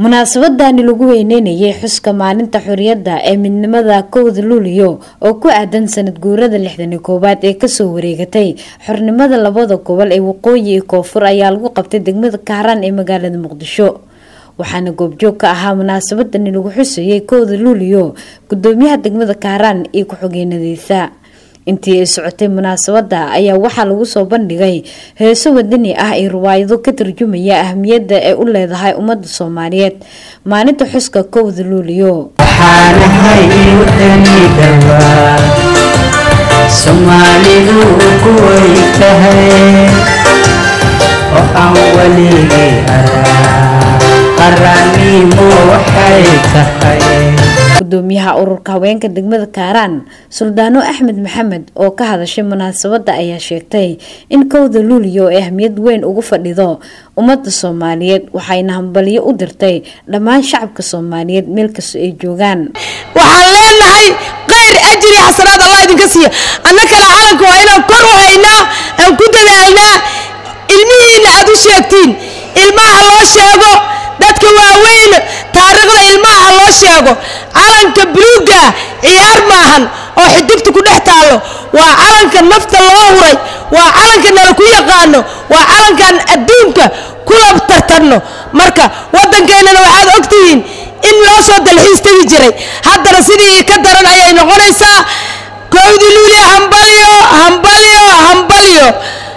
munaasabadani lagu weyneynayay xuska maalinta xoriyadda ee midnimada kowda luuliyo oo ku aadan sanad guurada lixdani koowaad ee kasoo wareegatay xornimada labada gobol ee waqooyi iyo koonfur ayaa lagu qabtay degmada kaaraan ee magaalada muqdisho waxaana goobjoog ka ahaa munaasabadani lagu xusayay kowda luuliyo gudoomiyaha degmada kaaraan iyo ku-xigeenadiisa intii ay socotay munaasabada ayaa waxaa lagu soo bandhigay heeso wadani ah iyo riwaayado ka tarjumaya ahmiyadda ay u leedahay ummadda soomaaliyeed maalinta xuska kowda luuliyo waxaanahay wadani dhawaa soomaalidu kuway tahay oo aan weligay araa qarannimo waxay tahay gudoomiyaha ururka haweenka degmada kaaraan suldaano axmed maxamed oo ka hadashay munaasabada ayaa sheegtay in kowda luuliyo ay ahmiyad weyn ugu fadhido ummadda soomaaliyeed waxayna hambalyo u dirtay dhammaan shacabka soomaaliyeed meel kastoo ay joogaan waxaan leenahay kayr ajri xasanaad allah idinka siiya annakana calanka waa inaan kor u haynaa aan ku dadaalnaa ilmihiina aad u sheegtiin ilmaha loo sheego dadka waaweyn taariikhda ilmaha loo sheego calanka buluuga ciyaar maahan oo xidigta ku dhex taallo waa calanka nafta loo huray waa calanka nala ku yaqaano waa calankan adduunka kula tartanno marka waddankeennana waxaad ogtihiin in loo soo dalxiis tegi jiray haddana sidii ka daran ayay noqonaysaa kowdi luuliya hambalyo hambalyo hambalyo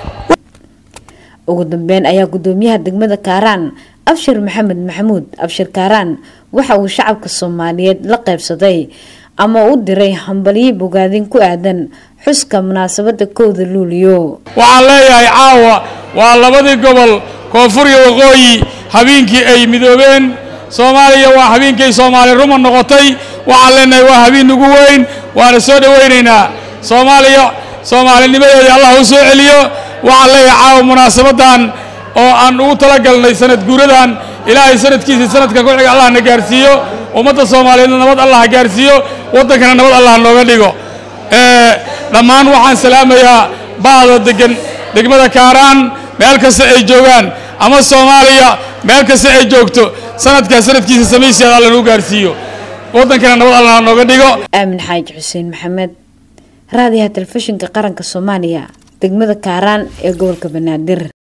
ugu dambeyn ayaa gudoomiyaha degmada kaaraan abshir maxamed maxamuud abshir kaaraan waxa uu shacabka soomaaliyeed la qaybsaday ama u diray hambalyo bogaadin ku aadan xuska munaasabada kowda luuliyo waxaan leeyahay caawa waa labadii gobol koonfur iyo waqooyi habeenkii ay midoobeen soomaaliya waa habeenkay soomaali ruma noqotay waxaan leenahay waa habeen ugu weyn waana soo dhowaynaynaa soomaaliya soomaalinimadeedii allah u soo celiyo waxaan leeyahay caawa munaasabadan oo aan ugu talagalnay sanad guuradan ilaahay sanadkiisii sanadka ku xiga allah na gaarsiiyo ummadda soomaaliyeedna nabad allah ha gaarsiiyo waddankana nabad allah nooga dhigo dhammaan waxaan salaamayaa bahda degan degmada kaaraan meel kasta ay joogaan ama soomaaliya meel kasta ay joogto sanadkaa sanadkiisa samaysiyaad alla nagu gaarsiiyo waddankana nabad allah ha nooga dhigo aamin xaaji xuseen maxamed raadiyaha telefishinka qaranka soomaaliya degmada kaaraan ee gobolka banaadir